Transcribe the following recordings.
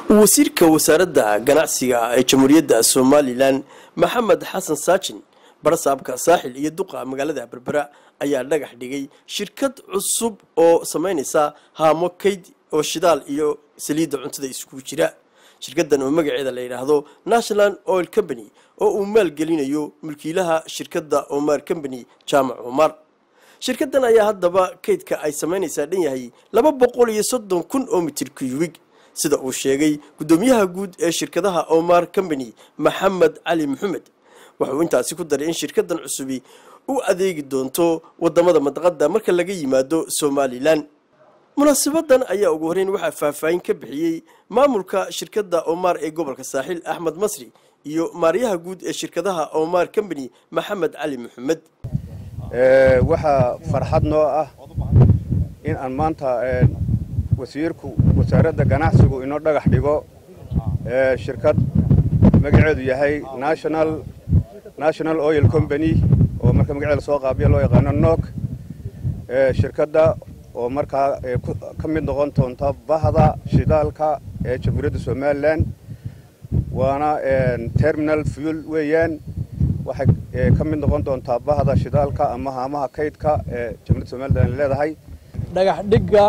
wasiirka wasaaradda ganacsiga ee jamhuuriyadda somalilan maxamed xasan saajin barasaabka saaxil iyo duqa magaalada berbera ayaa dhagax dhigay shirkad cusub oo samaynaysa haamo kayd oo shidaal iyo saliidda cuntada iskugu jira shirkaddan oo magaceeda la yidhaahdo national oil company oo uu maalgelinayo mulkiilaha shirkadda omar company jaamac omar shirkaddan ayaa haddaba kaydka ay samaynaysaa dhan yahay laba boqol iyo soddon kun oo mitir kuyubig sida uu sheegay guddoomiyaha guud ee shirkadaha omar company maxamed cali maxamed wuxuu intaasi ku daray in shirkaddan cusubi u adeegi doonto wadamada madaqada marka laga yimaado somalilan munaasabadan ayaa ugu horreyn waxaa faahfaahin ka bixiyey maamulka shirkadda omar ee gobolka saaxil axmed masri iyo maaryaha guud ee shirkadaha omar company maxamed cali maxamed waxaa farxad noo ah in aan maanta wasiirku wasaaradda ganacsigu inoo dhagax dhigo shirkad magaceedu yahay national national oil company oo marka magaceeda soo qaabiya loo yaqaano nok shirkadda oo markaa ka mid noqon doonta bahda shidaalka ee jamhuuriyadda somalilan waana terminal fuel weeyaan waxay ka mid noqon doontaa bahda shidaalka ama haamaha kaydka ee jamhuuriyadda somalilan leedahay dhagax dhigga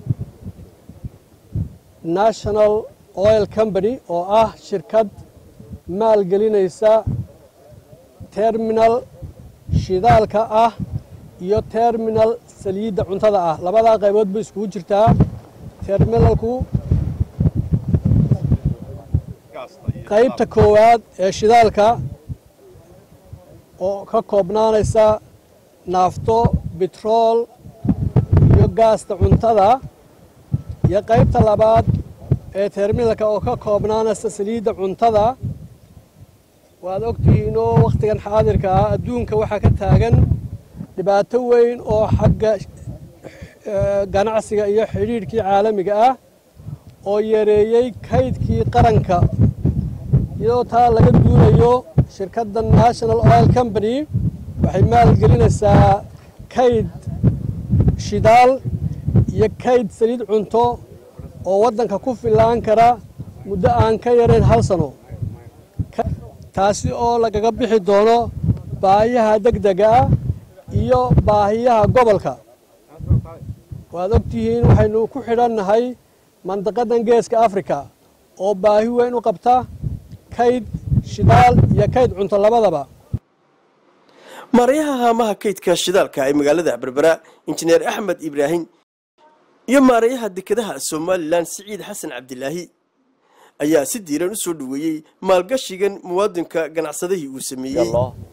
national oil company oo ah shirkad maalgelinaysa terminal shidaalka ah iyo terminal saliidda cuntada ah labadaa qaybood bay iskugu jirtaa terminalku qaybta koowaad ee shidaalka oo ka koobnaanaysa naafto bitrool iyo gaasta cuntada iyo qaybta labaad ee terminalka oo ka koobnaanaysa saliidda cuntada waad ogtihiinoo wakhtigan xaadirka ah adduunka waxaa ka taagan dhibaato weyn oo xagga ganacsiga iyo xidhiidhkii caalamiga ah oo yareeyey kaydkii qaranka iyadoo taa laga duulayo shirkadda national oil company waxay maalgelinaysaa kayd shidaal iyo kayd saliid cunto oo waddanka ku fillaan kara muddo aan ka yarayn hal sano taasi oo lagaga bixi doono baahiyaha degdega ah iyo baahiyaha gobolka waad ogtihiin waxaynu ku xidhannahay mandaqadan geeska africa oo baahi weyn u qabta kayd shidaal iyo kayd cunto labadaba maarayaha haamaha kaydka shidaalka ee magaalada berbera injineer axmed ibraahim iyo maarayaha dekedaha somalilan siciid xasan cabdilaahi ayaa si diiran u soo dhoweeyey maalgashigan muwaadinka ganacsadihii uu sameeyey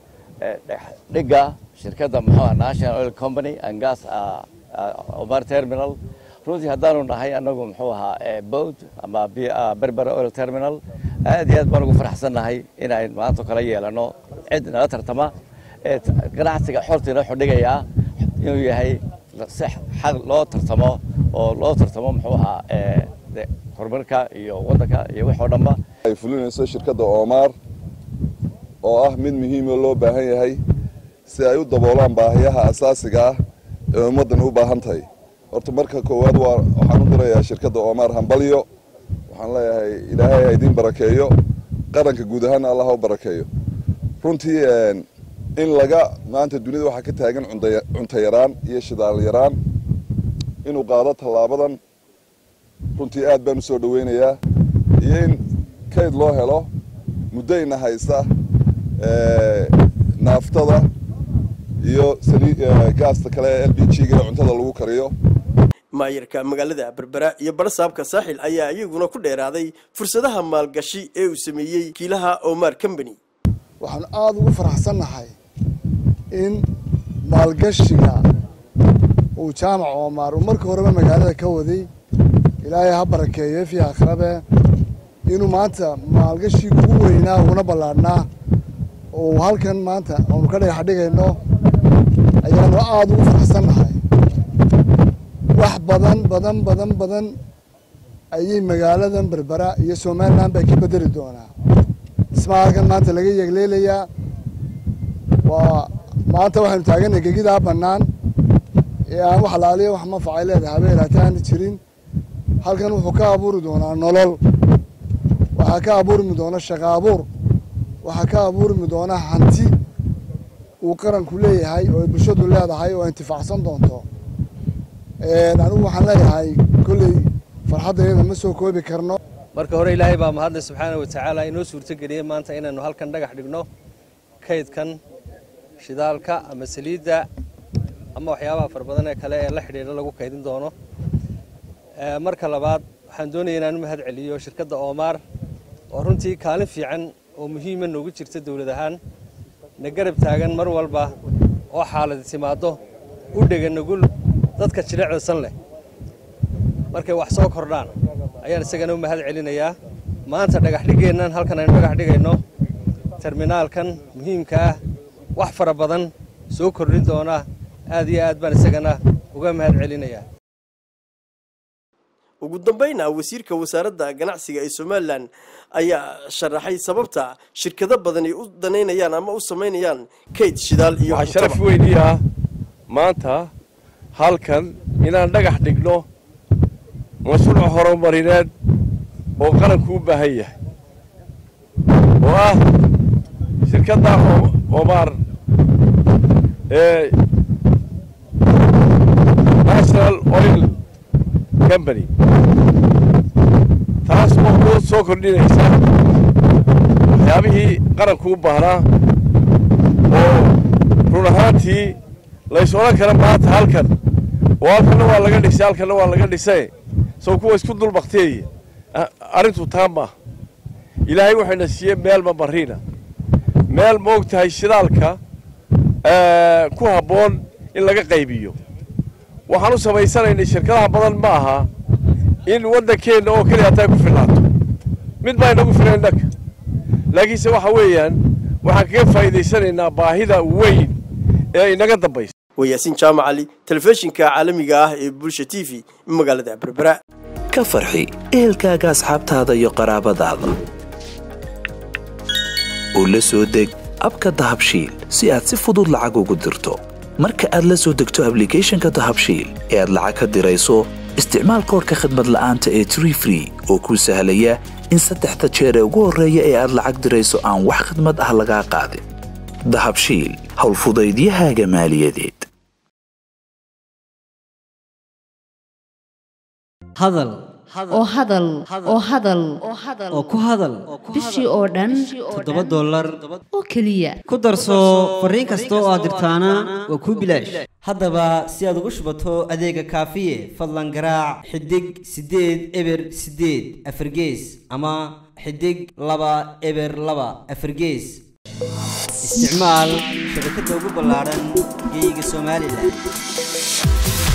dhigga shirkadda muxuu national oil company and gas omar terminal runtii haddaanu nahay annagu muxuu ahaa boat ama berbera oil terminal aad iyo aad baan ugu faraxsannahay inayn maanta kala yeelano cid nala tartama ganacsiga xortiina wuxuu dhigayaa inuu yahay si xaq loo tartamo oo loo tartamo muxuu ahaa horumarka iyo waddanka iyo wax oo dhanba ay fulinayso shirkadda omar oo ah mid muhiimoo loo baahan yahay si ay u daboolaan baahiyaha asaasiga ah ee ummaddan u baahan tahay horta marka koowaad waa waxaan u dirayaa shirkadda omar hambalyo waxaan leeyahay ilaahay ha idiin barakeeyo qaranka guud ahaana allah ha u barakeeyo runtii in laga maanta dunida waxaa ka taagan cunto yaraan iyo shidaal yaraan inuu qaado tallaabadan runtii aad baan u soo dhoweynayaa iyo in kayd loo helo muddayna haysta naaftada iyo gaasta kale ee l b g-ga ee cuntada lagu kariyo maayarka magaalada berbera iyo barasaabka saaxil ayaa iyaguna ku dheeraaday fursadaha maalgashi ee uu sameeyey kiilaha omar company waxaan aada ugu faraxsannahay in maalgashiga uu jaamac omar uu markii horeba magaalada ka waday ilaahay ha barakeeye fii akhrabe inuu maanta maalgashiga ugu weynaa uguna ballaadhnaa oo halkan maanta aanu ka dhagax dhigayno ayaanu aada ugu faraxsannahay wax badan badan badan badan ayay magaaladan berbera iyo somalilan bay ka bedeli doonaa dhismaha halkan maanta laga yegleelayaa waa maanta waxaynu taaganay gegidaa bannaan ee aan wax laaliya wax manfacay leedahay habeen hataana jirin halkan wuxuu ka abuuri doonaa nolol waxaa ka abuurmi doona shaqa abuur waxaa ka abuurmi doona hanti uu qaranku leeyahay oo ay bulshadu leedahay oo intifaacsan doonto anigu waxaan leeyahay kolley farxaddayada ma soo koobi karno marka hore ilaahay baa mahadle subxaana wa tacaala inoo suurtogeliyey maanta inaynu halkan dhagax dhigno kaydkan shidaalka ama saliidda ama waxyaabaha fara badan ee kale ee la xidhiidha lagu kaydin doono marka labaad waxaan doonaya inaan u mahad celiyo shirkadda oomaar oo runtii kaalin fiican oo muhiima noogu jirta dowlad ahaan na garab taagan mar walba oo xaaladi timaaddo u dhega nugul dadka jirecda san leh markay wax soo kordhaan ayaan isagana u mahad celinayaa maanta dhagaxdhiggeennan halkan aynu dhagax dhigayno terminaalkan muhiimka ah wax fara badan soo kordhin doona aad iyo aad baan isagana uga mahad celinayaa ugu dambayna wasiirka wasaaradda ganacsiga ee somalilan ayaa sharaxay sababta shirkado badan ay u danaynayaan ama u samaynayaan kayd shidaal iyo waxaa sharaf weynii ah maanta halkan inaan dhagax dhigno mashruuc horumarineed oo qaranku u baahan yahay oo ah shirkadda omaar ee national oil company taas oo ku soo kordhinaysa waxyaabihii qaranku u baahnaa oo run ahaantii lays odhan kara maanta halkan oo halkanna waa laga dhisay halkanna waa laga dhisay soo kuwa isku dul bakteeya arrintu taa maaha ilaahay waxayna siiyey meel mamariina meel ma og tahay shidaalka ku habboon in laga qaybiyo waxaan u samaysanaynay shirkadaha badan ma aha in waddankeenna oo keliya hataa ku filnaato mid baa inagu filan innaka laakiinse waxa weeyaan waxaan kaga faa'iidaysanaynaa baahida weyn ee inaga dambaysa waa yaasiin jaamac cali telefishinka caalamiga ah ee bulsha t v magaalada berbera ka farxi ehelkaaga asxaabtaada iyo qaraabadaada oo la soo deg abka dahabshiil si aad si fudud lacag ugu dirto marka aad la soo degto ablicathonka dahabshiil ee aad lacag ka dirayso isticmaal koorka khadmad la'aanta ee tree free oo kuu sahlaya in saddexda jeer ee ugu horreeya ee aad lacag dirayso aan wax khadmad ah lagaa qaadin dahabshiil howlfudaydiyahaaga maaliyadeed hadal oo hadal oo hadal oo ku hadal bishii oo dhan toddoba dollar oo keliya ku darso fariin kasta oo aad dirtaana waa kuu bilaash haddaba si aad ugu shubato adeega kaafiye fadlan garaac xidig siddeed eber siddeed afargees ama xidig laba eber laba afargees isticmaal shabakadda ugu ballaadhan geeyiga somalilan